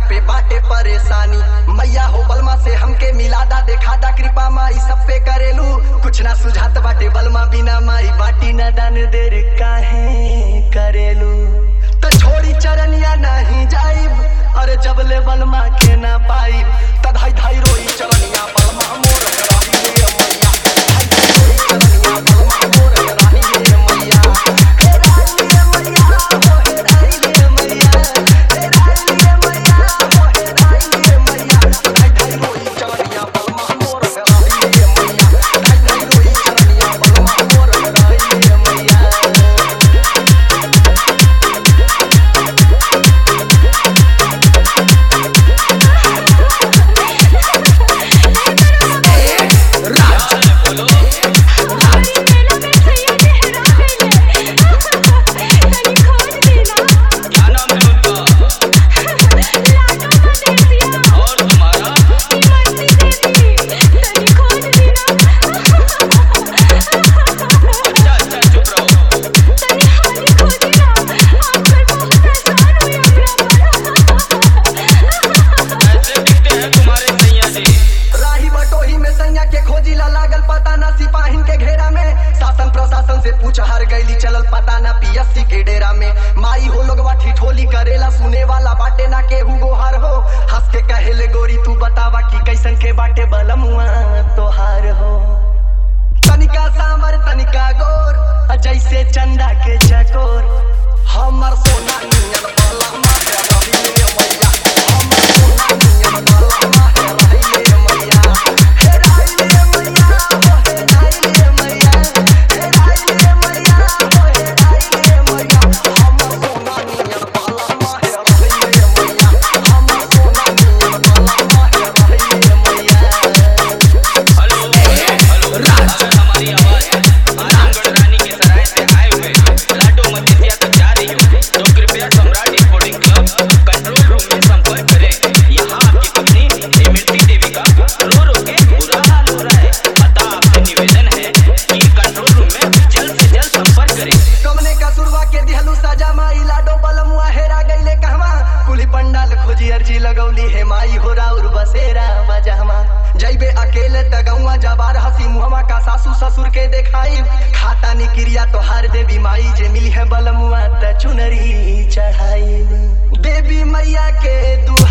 पे बाटे परेशानी मैया हो बलमा से हमके मिलादा देखादा कृपा माई सब पे करेलू कुछ ना सुझात बाटे बलमा बिना माई बाटी न दान देर काहे करेलू तो छोड़ी चरनिया नहीं जाइब अरे जब ले बलमा के ना पाइब त धाई धाई रोई चरनिया बलमा मोर कराही ले मैया धाई धाई रोई चरनिया बलमा मोर कराही ले मैया हे राई ले मैया हो हे राई ले मैया हे राई ले मैया हो हे राई ले मैया धाई धाई रोई चरनिया बलमा मोर कराही ले मैया धाई धाई रोई चरनिया बलमा मोर कराही ले मैया क्या नाम है उनका और तुम्हारा अच्छा अच्छा चुप रहो ऐसे दिखते हैं तुम्हारे सैया जी राही बटोही में सैया के खोजी ला लागल पता ना सिपाहिन के घेरा में शासन प्रशासन से पूछ हार गईली चलल पता ना पीएससी के डेरा में माई हो लोगवा ठिठोली करेला सुने वाला बाटे ना केहू गोहार हो हंस के कहेले गोरी तू बतावा कि कैसन के बाटे बलमुआ तोहार हो तनिका सांवर तनिका गोर आ जैसे चंदा के चकोर हमर सोना नियन बलमा है रही ले मैया हमर सोना नियन बलमा है रही ले मैया हे राई ले मैया हो हे राई ले मैया हे राई ले मैया हो हे राई ले मैया हमर सोना नियन बलमा है रही ले मैया हमर सोना नियन बलमा है रही ले मैया हेलो हेलो अगर हमारी आवाज आजमगढ़ रानी के सराय से आए हुए लाडो मजिसिया तक जा रही हो तो कृपया Samrat sporting club control room में संपर्क करें यहाँ आपकी पत्नी इमरती देवी का रो रो के बुरा हाल हो रहा है अतः आपसे निवेदन है कि कंट्रोल रूम में जल्द से जल्द संपर्क करें कमने का सुरवा के दिहलू सजा माई लाडो बलमुआ हेरा गईले कहवा कुली पंडाल खोजी अर्जी लगौली हे माई हो राउर बसेरा बजहमा जैबे अकेले तगौआ जबार हसी मुहमा का सासू ससुर के देखाई खाता नी क्रिया तोहार देवी माई जे मिली है बलमुआ त चुनरी चढ़ाई देवी मैया के दुहा